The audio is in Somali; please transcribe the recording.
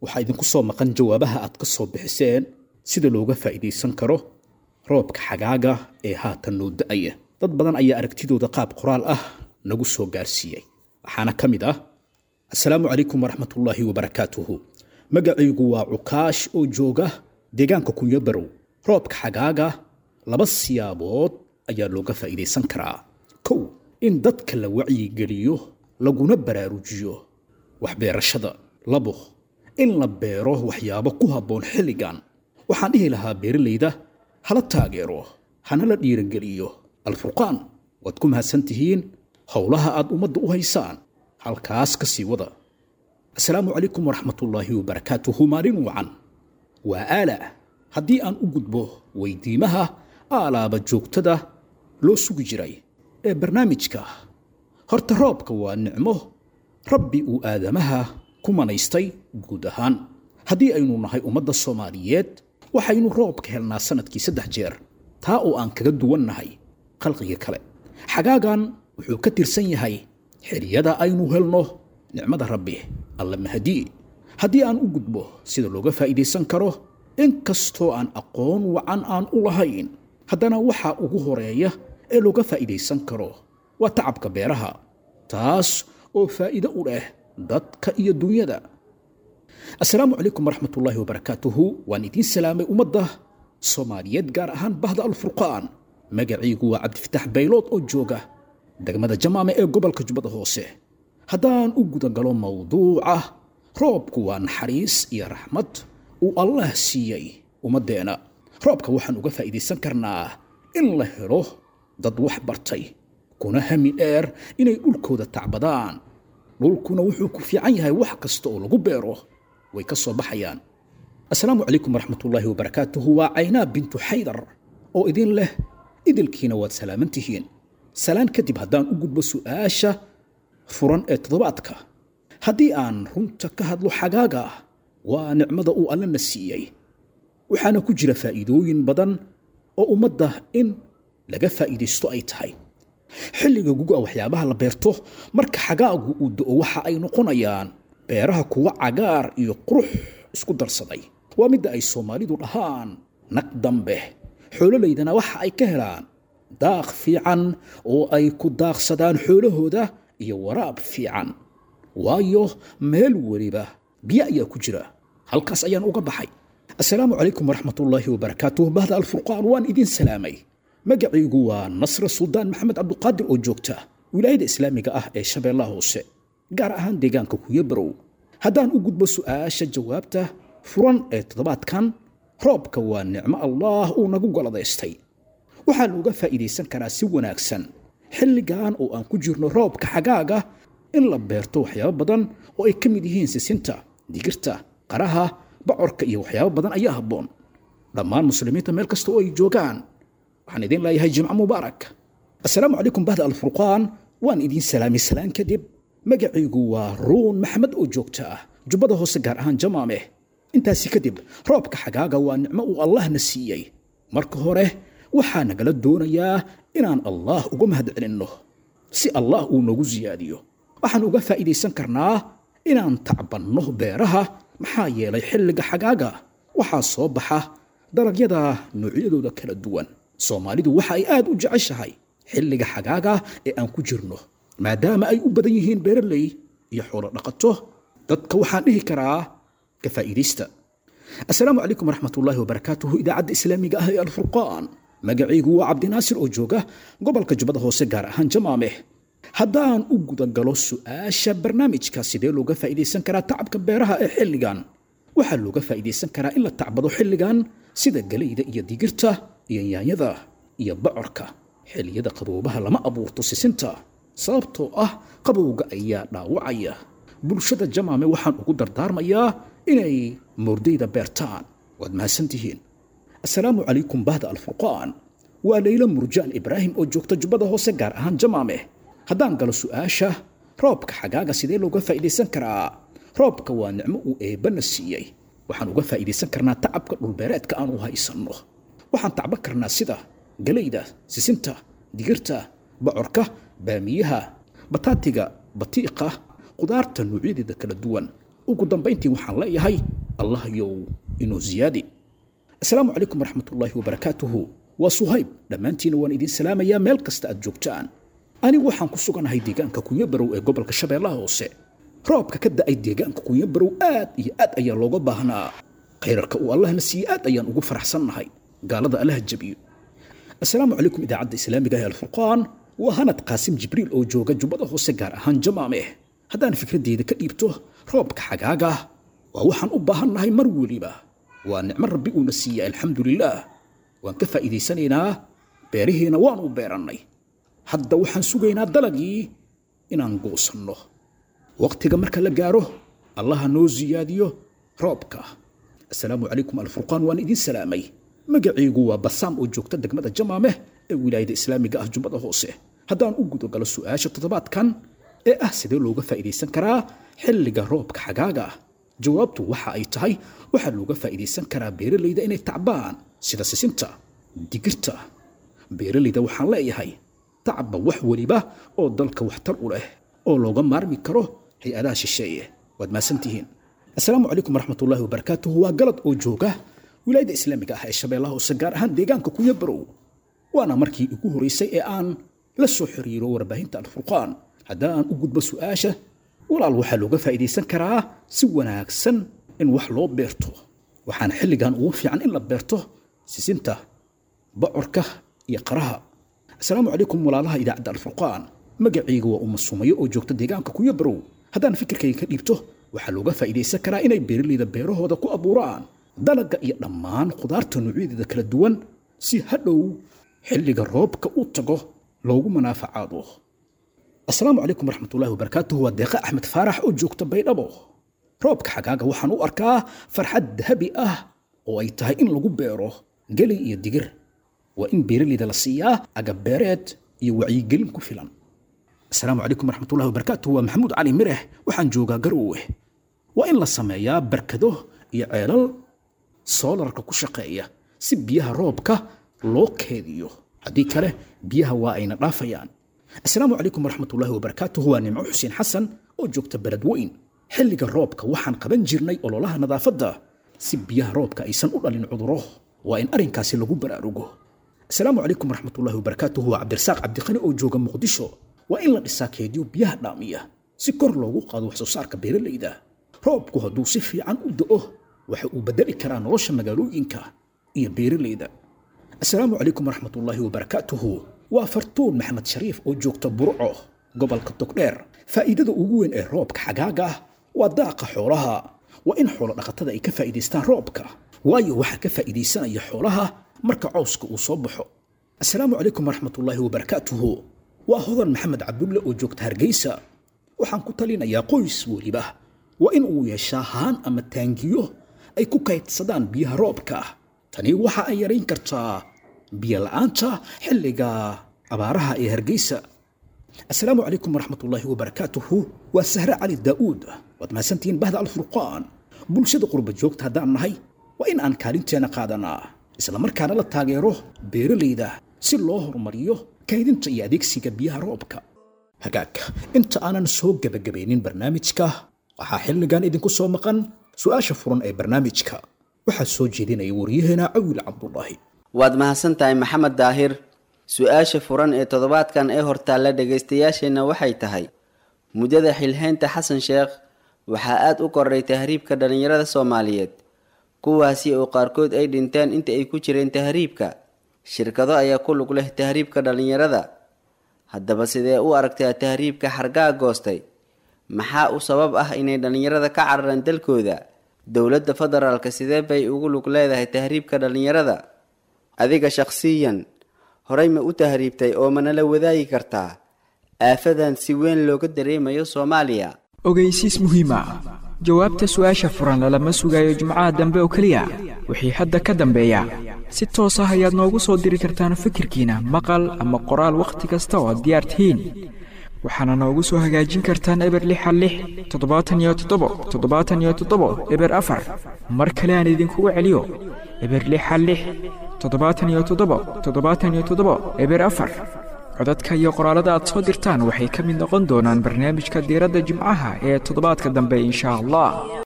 waxaa idinku soo maqan jawaabaha aad ka soo bixiseen sida looga faa'iidaysan karo roobka xagaaga ee haatan noo da'aya dad badan ayaa aragtidooda qaab qoraal ah nagu soo gaarsiiyey waxaana ka mid ah assalaamu calaykum waraxmatullaahi wabarakaatuhu magacaygu waa cukaash oo jooga deegaanka kunyabarow roobka xagaaga laba siyaabood ayaa looga faa'iidaysan karaa kow in dadka la wacyigeliyo laguna baraarujiyo waxbeerashada labo in la beero waxyaabo ku habboon xilligan waxaan dhihi lahaa beeralayda hala taageero hana la dhiirageliyo alfurqaan waad ku mahadsan tihiin howlaha aad ummadda u haysaan halkaas ka sii wada assalaamu calaykum waraxmatullaahi wabarakaatuhu maalin wacan waa aala haddii aan u gudbo weydiimaha aalaaba joogtada loo sugi jiray ee barnaamijka horta roobka waa nicmo rabbi uu aadamaha ku manaystay guud ahaan haddii aynu nahay ummadda soomaaliyeed waxaynu roobka helnaa sannadkii saddex jeer taa oo aan kaga duwan nahay khalqiga kale xagaagan wuxuu ka tirsan yahay xiliyada aynu helno nicmada rabbi alla mahadii haddii aan u gudbo sida looga faa'iidaysan karo inkastoo aan aqoon wacan aan u lahayn haddana waxaa ugu horeeya ee looga faa'iidaysan karo waa tacabka beeraha taas oo faa'iido u leh dadka iyo dunyada assalaamu calaykum waraxmatullaahi wabarakaatuhu waan idiin salaamay ummadda soomaaliyeed gaar ahaan bahda alfurqaan magacaygu waa cabdifatax baylood oo jooga degmada jamaame ee gobolka jubbada hoose haddaan u gudagalo mawduuca roobku waa naxariis iyo raxmad uu allah siiyey ummaddeena roobka waxaan uga faa'iidaysan karnaa in la helo dad wax bartay kuna hami dheer inay dhulkooda tacbadaan dhulkuna wuxuu ku fiican yahay wax kasta oo lagu beero way ka soo baxayaan assalaamu calaykum waraxmatullaahi wabarakaatuhu waa caynaa bintu xaydar oo idin leh idilkiina waad salaaman tihiin salaan kadib haddaan u gudbo su'aasha furan ee toddobaadka haddii aan runta ka hadlo xagaaga waa nicmada uu allana siiyey waxaana ku jira faa'iidooyin badan oo ummadda in laga faa'iidaysto ay tahay xilliga guga waxyaabaha la beerto marka xagaagu uu do'o waxa ay noqonayaan beeraha kuwa cagaar iyo qurux isku darsaday waa midda ay soomaalidu dhahaan nag dambe xoololaydana waxa ay ka helaan daaq fiican oo ay ku daaqsadaan xoolahooda iyo waraab fiican waayo meel weliba biyo ayaa ku jira halkaas ayaan uga baxay assalaamu calaykum waraxmatullaahi wabarakaatuh bahda alfurqaan waan idin salaamay magacaygu waa nasre suldaan maxamed cabduqaadir oo joogta wilaayada islaamiga ah ee shabeellaha hoose gaar ahaan deegaanka kuyabarow haddaan u gudbo su'aasha jawaabta furan ee toddobaadkan roobka waa nicmo allaah uu nagu goladaystay waxaa looga faa'iidaysan karaa si wanaagsan xilligan oo aan ku jirno roobka xagaaga in la beerto waxyaabo badan oo ay ka mid yihiin sisinta digirta qaraha bocorka iyo waxyaabo badan ayaa habboon dhammaan muslimiinta meel kasta oo ay joogaan waxaan idin leeyahay jimco mubaarak assalaamu calaykum bahda alfurqaan waan idiin salaamay salaan kadib magacaygu waa ruun maxamed oo joogta ah jubbada hoose gaar ahaan jamaame intaasi kadib roobka xagaaga waa nicmo uu allahna siiyey marka hore waxaa nagala doonayaa inaan allaah uga mahad celinno si allah uu noogu siyaadiyo waxaan uga faa'iidaysan karnaa inaan tacbanno beeraha maxaa yeelay xilliga xagaaga waxaa soo baxa dalagyada noocyadooda kala duwan soomaalidu waxa ay aad u jeceshahay xilliga xagaaga ee aan ku jirno maadaama ay u badan yihiin beeraley iyo xoolo dhaqato dadka waxaan dhihi karaa ka faa'iidaysta assalaamu calaykum waraxmatullaahi wabarakaatuhu idaacadda islaamiga ah ee alfurqaan magacaygu waa cabdinaasir oo jooga gobolka jubbada hoose gaar ahaan jamaame haddaan u gudagalo su'aasha barnaamijka sidee looga faa'iidaysan karaa tacabka beeraha ee xilligan waxaa looga faa'iidaysan karaa in la tacbado xilligan sida galayda iyo digirta iyo yaanyada iyo bocorka xilliyada qaboobaha lama abuurto sisinta sababtoo ah qabowga ayaa dhaawacaya bulshada jamaame waxaan ugu dardaarmayaa inay moordayda beertaan waad mahadsantihiin assalaamu calaykum bahda alfurqaan waa leylo murjaan ibraahim oo joogta jubbada hoose gaar ahaan jamaame haddaan galo su'aasha roobka xagaaga sidee looga faa'iidaysan karaa roobka waa nicmo uu eebbana siiyey waxaan uga faa'iidaysan karnaa tacabka dhulbeereedka aan u haysanno waxaan tacban karnaa sida galayda sisinta digirta bocorka baamiyaha bataatiga batiiqa qudaarta noocyadeeda kala duwan ugu dambayntii waxaan leeyahay allah yow inuu ziyaadi asalaamu calaykum waraxmatullaahi wabarakaatuhu waa suhayb dhammaantiina waan idiin salaamayaa meel kasta aad joogtaan anigu waxaan ku suganahay deegaanka kunyabarow ee gobolka shabeellaha hoose roobka ka da'ay deegaanka kunyabarow aad iyo aad ayaa looga baahnaa khayrarka uu allahna siiye aad ayaan ugu faraxsannahay gaalada allaha jabiyo asalaamu calaykum idaacadda islaamiga ee alfurqaan waa hanad qaasim jibriil oo jooga jubbada hoose gaar ahaan jamaameh haddaan fikraddeeda ka dhiibto roobka xagaaga waa waxaan u baahannahay mar weliba waa nicmo rabbi uuna siiye alxamdulilaah waan ka faa'iidaysanaynaa beerihiina waan u beerannay hadda waxaan sugaynaa dalagii inaan goosanno wakhtiga marka la gaaro allaha noo siyaadiyo roobka assalaamu calaykum alfurqaan waan idiin salaamay magacaygu waa basaam oo joogta degmada jamaameh ee wilaayada islaamiga ah jubbada hoose haddaan u gudogalo su'aasha toddobaadkan ee ah sidee looga faa'iidaysan karaa xilliga roobka xagaaga ah jawaabtu waxa ay tahay waxaa looga faa'iidaysan karaa beeralayda inay tacbaan sida sisinta digirta beeralayda waxaan leeyahay tacba wax weliba oo dalka waxtar u leh oo looga maarmi karo hay-adaha shisheeye waad mahadsantihiin assalaamu calaykum waraxmatullaahi wabarakaatuhu waa galad oo jooga wilaayada islaamiga ah ee shabeellaha hoose gaar ahaan deegaanka kunyabarow waana markii ugu horeysay ee aan la soo xiriiro warbaahinta alfurqaan haddii aan u gudbo su'aasha walaal waxaa looga faa'iidaysan karaa si wanaagsan in wax loo beerto waxaana xilligan ugu fiican in la beerto sisinta bocorka iyo qaraha assalaamu calaykum walaalaha idaacadda alfurqaan magacayga waa uma sumayo oo joogta deegaanka kunyabarow haddaan fikirkayga ka dhiibto waxaa looga faa'iidaysan karaa inay beeralayda beerahooda ku abuuraan dalagga iyo dhammaan khudaarta noocyadeeda kala duwan si hadhow xilliga roobka u tago loogu manaafacaado assalaamu calaykum waraxmatullahi wabarakaatuhu waa deeqa axmed faarax oo joogta baydhabo roobka xagaaga waxaan u arkaa farxad dahabi ah oo ay tahay in lagu beero gelay iyo digir waa in beeralayda la siiyaa agabeereed iyo wacyigelin ku filan assalaamu calaykum waraxmatullahi wabarakaatuhu waa maxamuud cali mireh waxaan joogaa garoowe waa in la sameeyaa barkado iyo ceelal soolarka ku shaqeeya si biyaha roobka loo keediyo haddii kale biyaha waa ayna dhaafayaan assalaamu calaykum waraxmatullaahi wabarakaatuhu waa nimco xuseen xasan oo joogta beled weyn xilliga roobka waxaan qaban jirnay ololaha nadaafadda si biyaha roobka aysan u dhalin cuduro waa in arrinkaasi lagu baraarugo assalaamu calaykum waraxmatullaahi wabarakaatuhu waa cabdirasaaq cabdiqani oo jooga muqdisho waa in la dhisaa keediyo biyaha dhaamiya si kor loogu qaado wax soo saarka beeralayda roobku hadduu si fiican u da'o waxa uu bedeli karaa nolosha magaalooyinka iyo beeralayda assalaamu calaykum waraxmatullaahi wabarakaatuhu waa fartuun maxamed shariif oo joogta burco gobolka togdheer faa'iidada ugu weyn ee roobka xagaaga ah waa daaqa xoolaha waa in xoolo dhaqatada ay ka faa'iidaystaan roobka waayo waxaa ka faa'iidaysanaya xoolaha marka cawska uu soo baxo assalaamu calaykum waraxmatullaahi wabarakaatuhu waa hodan maxamed cabdulle oo joogta hargeysa waxaan ku talinayaa qoys weliba waa in uu yeeshaa haan ama taangiyo ay ku kaydsadaan biyaha roobka tani waxa ay yarayn kartaa biyo la'aanta xilliga abaaraha ee hargeysa assalaamu calaykum waraxmatullaahi wabarakaatuhu waa sahre cali daa'uud waad mahadsantihiin bahda alfurqaan bulshada qurba joogta haddaan nahay waa in aan kaalinteena qaadanaa islamarkaana la taageero beeralayda si loo horumariyo kaydinta iyo adeegsiga biyaha roobka hagaag inta aanan soo gebagabaynin barnaamijka waxaa xilligan idinku soo maqan su'aasha furan ee barnaamijka waxaa soo jeedinaya waryaheena cawil cabdulaahi waad mahadsan tahay maxamed daahir su-aasha furan ee toddobaadkan ee hortaalla dhagaystayaasheenna waxay tahay muddada xilhaynta xasan sheekh waxaa aada u koray tahriibka dhallinyarada soomaaliyeed kuwaasi oo qaarkood ay dhinteen inta ay ku jireen tahriibka shirkado ayaa ku lug leh tahriibka dhallinyarada haddaba sidee u aragtaa tahriibka xargaa goostay maxaa u sabab ah inay dhallinyarada ka cararaan dalkooda dowladda federaalka sidee bay ugu lug leedahay tahriibka dhallinyarada adiga shakhsiyan horey ma u tahriibtay oo manala wadaagi kartaa aafadan si weyn looga dareemayo soomaaliya ogeysiis muhiima jawaabta su-aasha furan lalama sugayo jimcaha dambe oo keliya wixii hadda ka dambeeya si toos ah ayaad noogu soo diri kartaan fikirkiina maqal ama qoraal wakhti kasta oo aad diyaar tihiin waxaana noogu soo hagaajin kartaan eber lixa lix toddobaatan iyo toddobo toddobaatan iyo toddobo eber afar mar kale aan idinkugu celiyo eber lixa lix toddobaatan iyo toddobo toddobaatan iyo toddobo eber afar codadka iyo qoraalada aad soo dirtaan waxay ka mid noqon doonaan barnaamijka diiradda jimcaha ee toddobaadka dambe insha allah